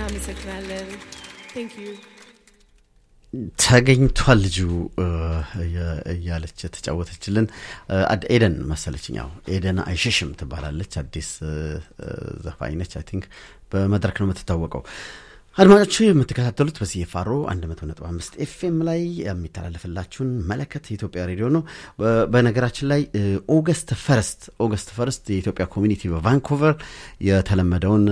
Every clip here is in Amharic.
እናመሰግናለን። ቴንክ ዩ ተገኝቷል ልጁ እያለች የተጫወተችልን ኤደን መሰለችኝ። ያው ኤደን አይሸሽም ትባላለች። አዲስ ዘፋኝ ነች። አይ ቲንክ በመድረክ ነው የምትታወቀው። አድማጮች የምትከታተሉት በሲኤፍአሮ 100.5 ኤፍኤም ላይ የሚተላለፍላችሁን መለከት የኢትዮጵያ ሬዲዮ ነው። በነገራችን ላይ ኦገስት ፈርስት ኦገስት ፈርስት የኢትዮጵያ ኮሚኒቲ በቫንኩቨር የተለመደውን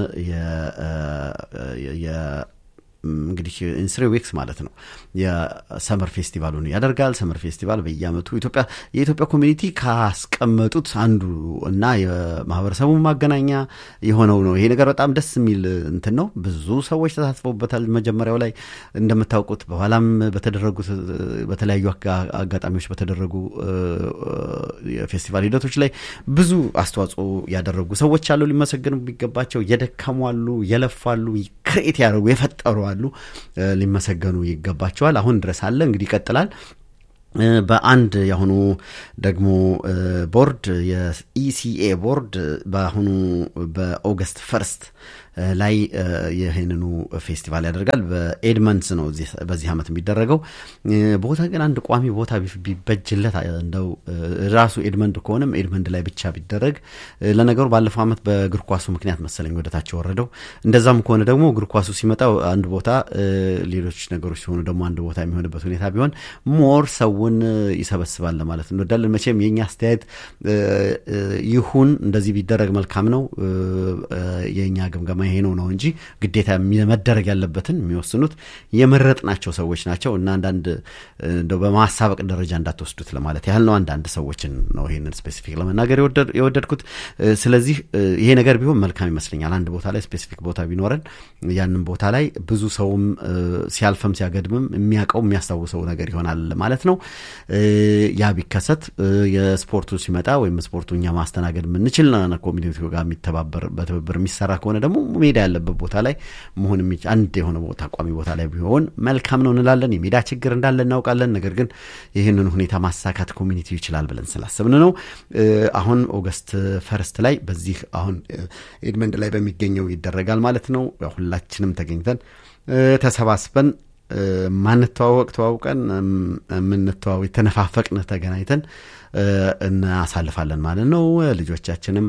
እንግዲህ ኢንስሪ ዊክስ ማለት ነው የሰመር ፌስቲቫሉን ያደርጋል። ሰመር ፌስቲቫል በየአመቱ ኢትዮጵያ የኢትዮጵያ ኮሚኒቲ ካስቀመጡት አንዱ እና የማህበረሰቡ ማገናኛ የሆነው ነው። ይሄ ነገር በጣም ደስ የሚል እንትን ነው። ብዙ ሰዎች ተሳትፈውበታል። መጀመሪያው ላይ እንደምታውቁት፣ በኋላም በተደረጉት በተለያዩ አጋጣሚዎች በተደረጉ የፌስቲቫል ሂደቶች ላይ ብዙ አስተዋጽኦ ያደረጉ ሰዎች አሉ፣ ሊመሰገኑ የሚገባቸው የደከሙ አሉ፣ የለፉ አሉ፣ ክሬት ያደረጉ የፈጠሩ አሉ ሊመሰገኑ ይገባቸዋል። አሁን ድረስ አለ እንግዲህ ይቀጥላል። በአንድ የአሁኑ ደግሞ ቦርድ የኢሲኤ ቦርድ በአሁኑ በኦገስት ፈርስት ላይ ይህንኑ ፌስቲቫል ያደርጋል። በኤድመንድስ ነው በዚህ ዓመት የሚደረገው። ቦታ ግን አንድ ቋሚ ቦታ ቢበጅለት እንደው ራሱ ኤድመንድ ከሆነም ኤድመንድ ላይ ብቻ ቢደረግ። ለነገሩ ባለፈው ዓመት በእግር ኳሱ ምክንያት መሰለኝ ወደታቸው ወረደው። እንደዛም ከሆነ ደግሞ እግር ኳሱ ሲመጣ አንድ ቦታ፣ ሌሎች ነገሮች ሲሆኑ ደግሞ አንድ ቦታ የሚሆንበት ሁኔታ ቢሆን ሞር ሰውን ይሰበስባል ለማለት እንወዳለን። መቼም የእኛ አስተያየት ይሁን እንደዚህ ቢደረግ መልካም ነው የእኛ ግምገማ ይሄ ነው ነው እንጂ ግዴታ መደረግ ያለበትን የሚወስኑት የመረጥናቸው ሰዎች ናቸው እና አንዳንድ እንደው በማሳበቅ ደረጃ እንዳትወስዱት ለማለት ያህል ነው። አንዳንድ ሰዎችን ነው ይሄንን ስፔሲፊክ ለመናገር የወደድኩት። ስለዚህ ይሄ ነገር ቢሆን መልካም ይመስለኛል። አንድ ቦታ ላይ ስፔሲፊክ ቦታ ቢኖረን ያንን ቦታ ላይ ብዙ ሰውም ሲያልፈም ሲያገድምም የሚያውቀው የሚያስታውሰው ነገር ይሆናል ማለት ነው። ያ ቢከሰት የስፖርቱ ሲመጣ ወይም ስፖርቱ እኛ ማስተናገድ የምንችል ኮሚኒቲ ጋር የሚተባበር በትብብር የሚሰራ ከሆነ ደግሞ ሜዳ ያለበት ቦታ ላይ መሆን አንድ የሆነ ቦታ ቋሚ ቦታ ላይ ቢሆን መልካም ነው እንላለን። የሜዳ ችግር እንዳለ እናውቃለን። ነገር ግን ይህንን ሁኔታ ማሳካት ኮሚኒቲው ይችላል ብለን ስላሰብን ነው። አሁን ኦገስት ፈርስት ላይ በዚህ አሁን ኤድመንድ ላይ በሚገኘው ይደረጋል ማለት ነው። ሁላችንም ተገኝተን ተሰባስበን ማንተዋወቅ ተዋውቀን የምንተዋወቅ የተነፋፈቅን ተገናኝተን እናሳልፋለን ማለት ነው። ልጆቻችንም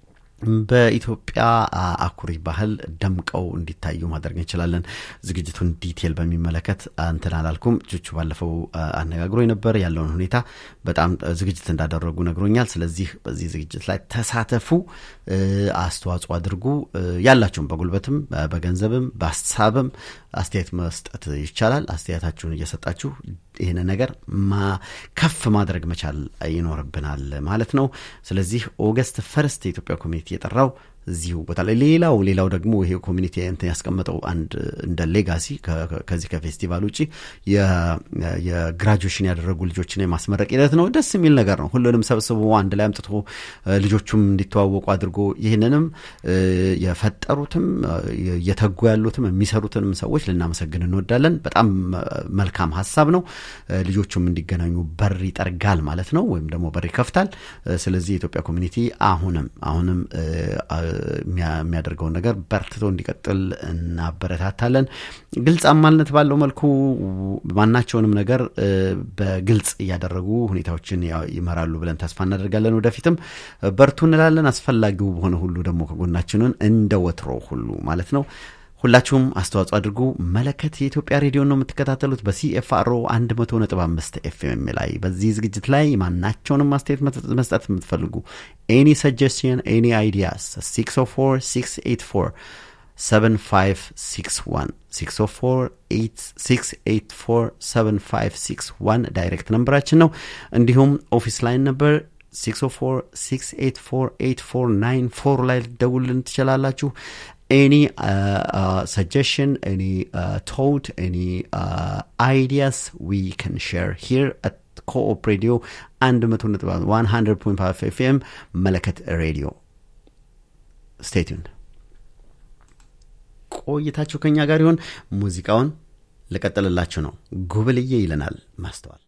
በኢትዮጵያ አኩሪ ባህል ደምቀው እንዲታዩ ማድረግ እንችላለን። ዝግጅቱን ዲቴል በሚመለከት እንትን አላልኩም። ቹቹ ባለፈው አነጋግሮ ነበር። ያለውን ሁኔታ በጣም ዝግጅት እንዳደረጉ ነግሮኛል። ስለዚህ በዚህ ዝግጅት ላይ ተሳተፉ፣ አስተዋጽኦ አድርጉ። ያላችሁም በጉልበትም በገንዘብም በሀሳብም አስተያየት መስጠት ይቻላል። አስተያየታችሁን እየሰጣችሁ ይህን ነገር ከፍ ማድረግ መቻል ይኖርብናል ማለት ነው። ስለዚህ ኦገስት ፈርስት የኢትዮጵያ ኮሚኒቲ የጠራው እዚሁ ቦታ ላይ ሌላው ሌላው ደግሞ ይሄ ኮሚኒቲ እንትን ያስቀመጠው አንድ እንደ ሌጋሲ ከዚህ ከፌስቲቫል ውጭ የግራጁዌሽን ያደረጉ ልጆችን የማስመረቅ ሂደት ነው። ደስ የሚል ነገር ነው። ሁሉንም ሰብስቦ አንድ ላይ አምጥቶ ልጆቹም እንዲተዋወቁ አድርጎ ይህንንም የፈጠሩትም እየተጉ ያሉትም የሚሰሩትንም ሰዎች ልናመሰግን እንወዳለን። በጣም መልካም ሀሳብ ነው። ልጆቹም እንዲገናኙ በር ይጠርጋል ማለት ነው፣ ወይም ደግሞ በር ይከፍታል። ስለዚህ የኢትዮጵያ ኮሚኒቲ አሁንም አሁንም የሚያደርገውን ነገር በርትቶ እንዲቀጥል እናበረታታለን። ግልጽ አማልነት ባለው መልኩ ማናቸውንም ነገር በግልጽ እያደረጉ ሁኔታዎችን ይመራሉ ብለን ተስፋ እናደርጋለን። ወደፊትም በርቱ እንላለን። አስፈላጊው በሆነ ሁሉ ደግሞ ከጎናችንን እንደ ወትሮ ሁሉ ማለት ነው ሁላችሁም አስተዋጽኦ አድርጉ። መለከት የኢትዮጵያ ሬዲዮ ነው የምትከታተሉት በሲኤፍአርኦ 100.5 ኤፍኤም ላይ። በዚህ ዝግጅት ላይ ማናቸውንም አስተያየት መስጠት የምትፈልጉ ኤኒ ሰጀስሽን ኤኒ አይዲያስ 604 684 7561 604 ዳይሬክት ነንበራችን ነው። እንዲሁም ኦፊስ ላይን ነበር 604 684 8494 ላይ ልደውልን ትችላላችሁ። any uh, uh, suggestion, any uh, thought, any uh, ideas we can share here at Co-op Radio and 100.5 FM መለከት ሬዲዮ ስቴይ ቲዩንድ። ቆይታችሁ ከኛ ጋር ይሆን። ሙዚቃውን ልቀጥልላችሁ ነው። ጉብልዬ ይለናል ማስተዋል